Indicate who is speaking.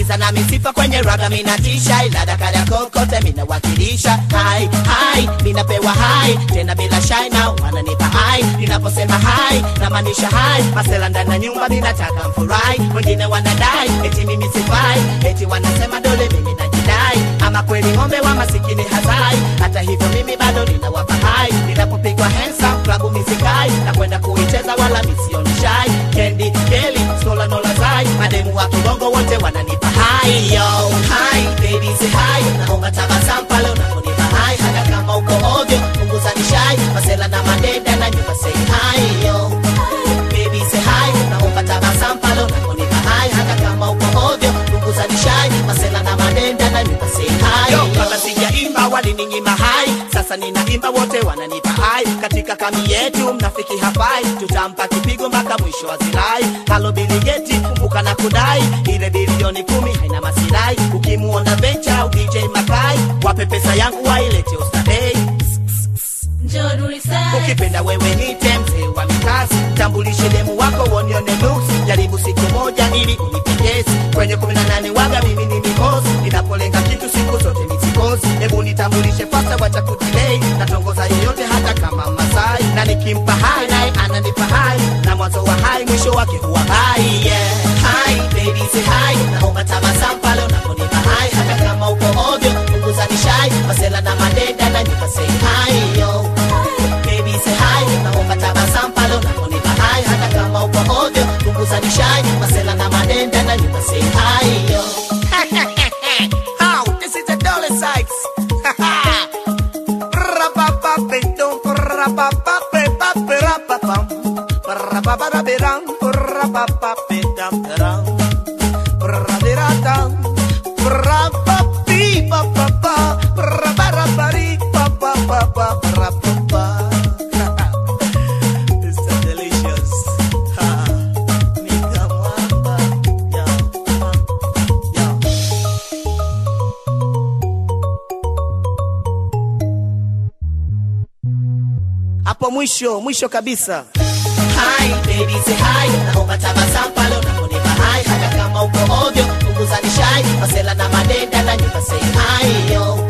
Speaker 1: Sikiza na misifa kwenye raga minatisha, ila dakara kokote minawakilisha. Hai hai, minapewa hai tena bila shai, na wananipa hai ninaposema hai namaanisha hai. Masela ndani ya nyumba ninataka mfurahi, wengine wanadai eti mimi sifai, eti wanasema dole mimi najidai, ama kweli ng'ombe wa masikini hazai. Hata hivyo mimi bado ninawapa hai, ninapopigwa handsome klabu misikai na kwenda kuicheza wala misioni shai. Kendi Keli Sola Nola Zai, mademu wa kibongo wote wananipa hai yo hai baby say hai, naomba tabasamu pale unaponipa hai, hata kama uko ovyo punguza nishai, masela na madeda na nyumba say hai yo baby say hi naomba tabasamu pale unaponipa hai hata kama uko ovyo punguza nishai masela na madenda na nyumba say hi yo kabla sijaimba walininyima hai sasa ninaimba wote wananipa hai katika kami yetu mnafiki hafai tutampa kipigo mpaka mwisho wa zirai halo biligeti kumbuka na kudai ile bilioni kumi haina masirai ukimuona vencha au dj makai wape pesa yangu wailete ustadei
Speaker 2: Njoo Nurisaid.
Speaker 1: ukipenda wewe nite mzee wa mikasi tambulishe demu wako wonione nuksi jaribu siku moja ili unipendezi kwenye kumi na nane waga mimi ni mikosi ninapolenga kitu siku zote misikosi hebu nitambulishe fasta wacha kutilei natongoza yeyote hata kama masai na nikimpa hai naye ananipa hai na mwanzo wa hai mwisho wake huwa hai yeah. hai baby say hai naomba tabasamu pale unaponipa hai hata kama uko ovyo punguza nishai masela na madenda na nyumba say hai yo baby say hi naomba tabasamu pale unaponipa hai hata kama uko ovyo punguza nishai masela na madenda na nyumba say hi yo How? This is the Dollar Sykes. Ra-ba-ba-ba-dum, ra-ba-ba-ba-ba-ba-ba-pam. Ra-ba-ba-ba-ba-dum, ra-ba-ba-ba-dum-dum. Ra-ba-ba-ba-dum, ra-ba-ba-ba-ba-ba, ra-ba-ba-ba-ba-ba-ba-ba-ba. It's so delicious. Ha. Nika mwamba. Yo, yo. hapo mwisho mwisho kabisa Hi, baby say hi naomba tabasamu pale unaponipa hai hata kama uko ovyo punguza nishai masela na madenda na nyumba say hi yo